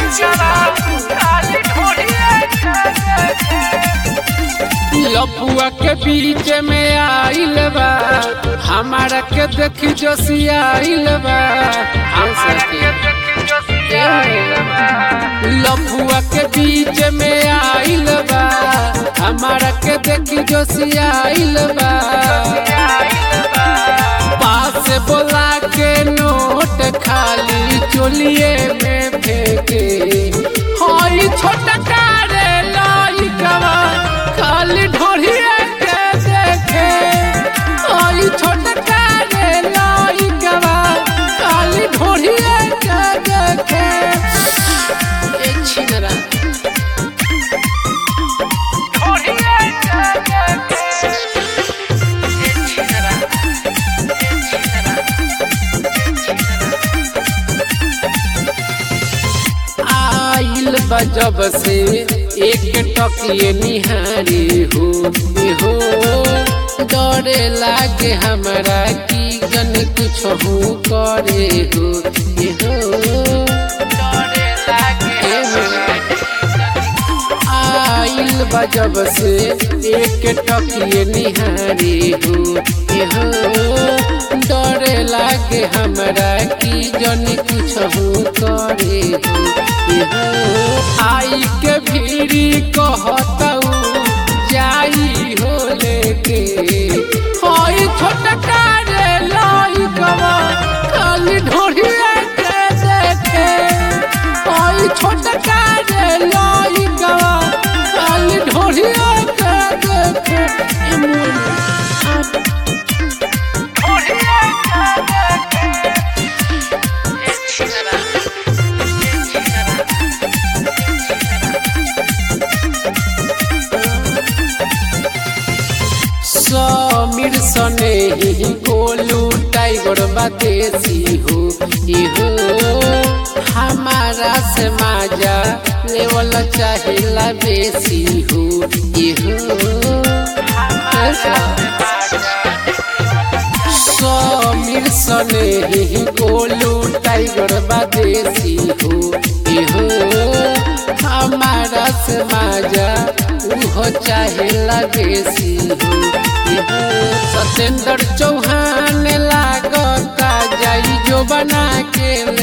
लपुआ के बीच में आइल बा हमारा के देखी जोशियाइल बा लपुआ के बीच में आइल बा हमारा के देखी जोशियाइल बा पास बोला के नोट खाली चोलिए में फेंके हई छोटा कारे लइकवा खाली ढोढ़िए के देखे हई छोटा कारे लइकवा खाली ढोढ़िए के देखे ए छिनरा आइल बजब से एक टकिए निहारी हो ए हो डरे लागे हमरा की गन कुछ हो करे हो ए हो डरे लागे आइल बजब से एक टकिए निहारी हो ए हो डरे लागे हमरा की जन कुछ हो करे हो ए हो आई के भीड़ी कहतऊ जाई हो लेके होई छोटा कारे लाई कवा खाली ढोढ़िया के देखे होई छोटा कारे लाई कवा खाली ढोढ़िया के देखे ए मोर समीर सने ही गोलू टाइगर बातेसी हो इहो हमारा से माजा लेवल चाहिला बेसी हो इहो समीर सने ही गोलू टाइगर बातेसी हो इहो हमारा से माजा उहो चाहेला बेसी हो सत्येंद्र चौहान लागता जाई जो बना के